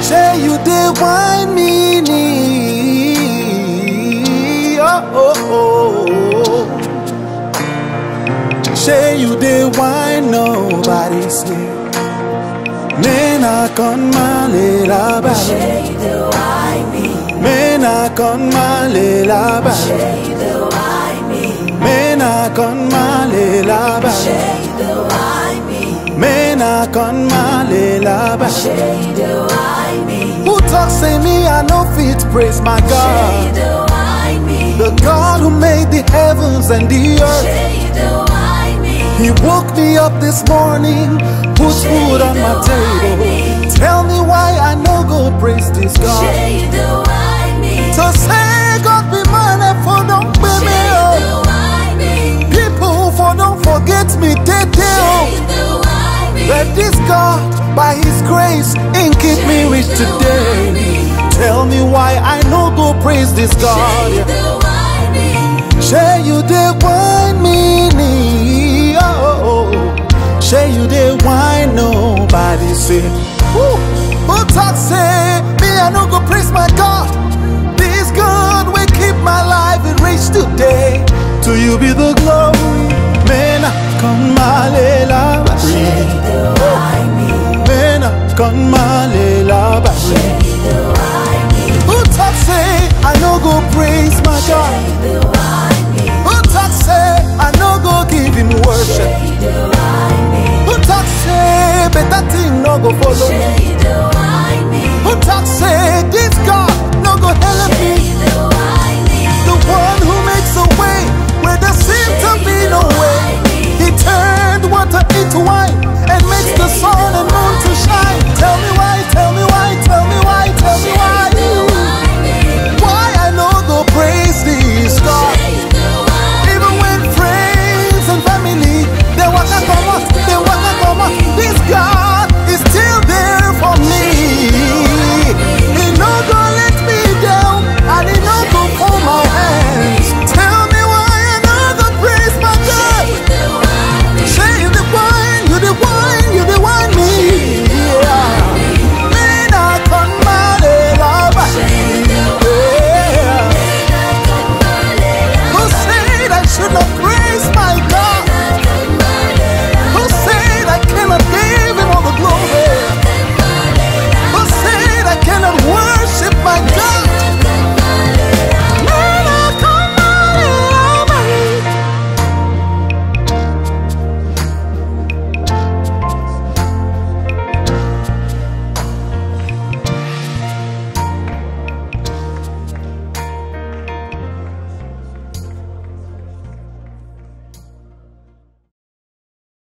Say you dey wine me knee. Oh, oh, oh. Say you dey wine nobody say. Mena con male la ba. Mena con male la ba. Mena con male la ba. Mena con male la ba. Who talk say me I no fit praise my God. The God who made the heavens and the earth. He woke me up this morning, put food on my table. Tell me why I no go praise this God. So say God be mine for don't pay me up. People for don't forget me, they do. Let this God, by His grace, in keep me rich today. Tell me why I no go praise this God. Say you dey wine me knee, oh, oh, oh. Say you dey wine nobody say. Woo. Who talk say me I no go praise my God. This God will keep my life in reach today. To you be the glory. Mena con male la Mena con male la Who talk say I no go praise my God. Who talk say I no go give him worship? Who talk say better thing no go follow me? Who talk say this God